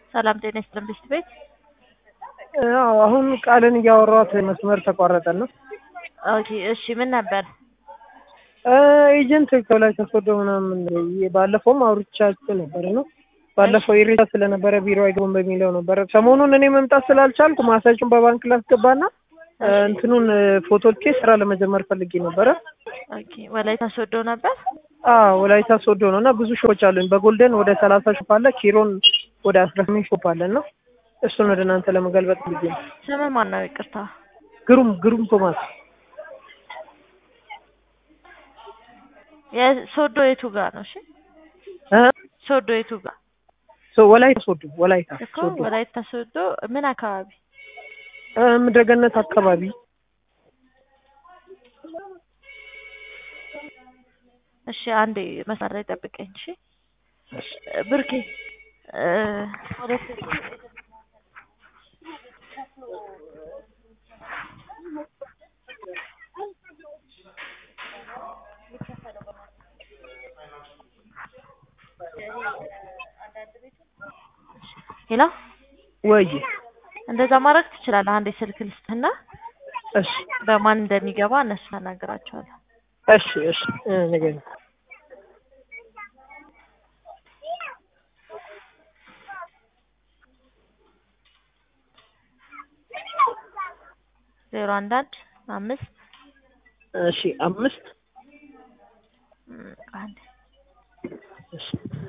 ሰላም ጤና ይስጥልን ብስት ቤት አዎ አሁን ቃልን እያወራኋት መስመር ተቋረጠና ኦኬ እሺ ምን ነበር ኤጀንት ከላይ ተስወዶ ምናምን ባለፈውም አውርቻቸው ነበር ነው ባለፈው ኢሬቻ ስለነበረ ቢሮ አይገቡም በሚለው ነበረ ሰሞኑን እኔ መምጣት ስላልቻልኩ ማሳቸውን በባንክ ላስገባና እንትኑን ፎቶቼ ስራ ለመጀመር ፈልጌ ነበረ ኦኬ ወላይታ ሶዶ ነበር አዎ ወላይታ ሶዶ ነው እና ብዙ ሾፖች አሉኝ በጎልደን ወደ ሰላሳ ሾፕ አለ ኪሮን ወደ አስራ ስምንት ሾፕ አለ እና እሱን ወደ እናንተ ለመገልበጥ ፈልጌ ነው ስምህ ማን ነው ይቅርታ ግሩም ግሩም ቶማስ የሶዶ የቱ ጋር ነው እሺ እ ሶዶ የቱ ጋር ሶ ወላይታ ሶዶ ወላይታ እኮ ሶዶ ወላይታ ሶዶ ምን አካባቢ እ ምድረገነት አካባቢ እሺ አንዴ መስመር ላይ ጠብቀኝ እሺ ብርኬ እ ሁለት ሄሎ ወይ እንደዛ ማድረግ ትችላለህ። አንዴ ስልክ ልስጥህና እሺ በማን እንደሚገባ እነሱ ታናግራቸዋለህ። እሺ እሺ እ ንገሪኝ ዜሮ አንድ አንድ አምስት እሺ አምስት እም፣ አንድ እሺ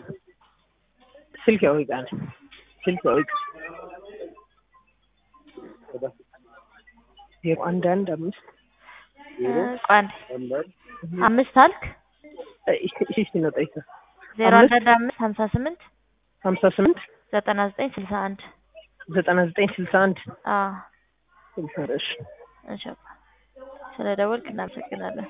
ስልክ ያውቃ ነኝ ስልክ ያውቃ ዜሮ አንድ አንድ አምስት እ፣ ቆይ አንዴ አምስት አልክ እሺ ነው ጠይቀ ዜሮ አንድ አንድ አምስት ሀምሳ ስምንት ሀምሳ ስምንት ዘጠና ዘጠኝ ስልሳ አንድ ዘጠና ዘጠኝ ስልሳ አንድ አዎ ስልሳ እሺ እሺ ስለ ደወልክ እናመሰግናለን።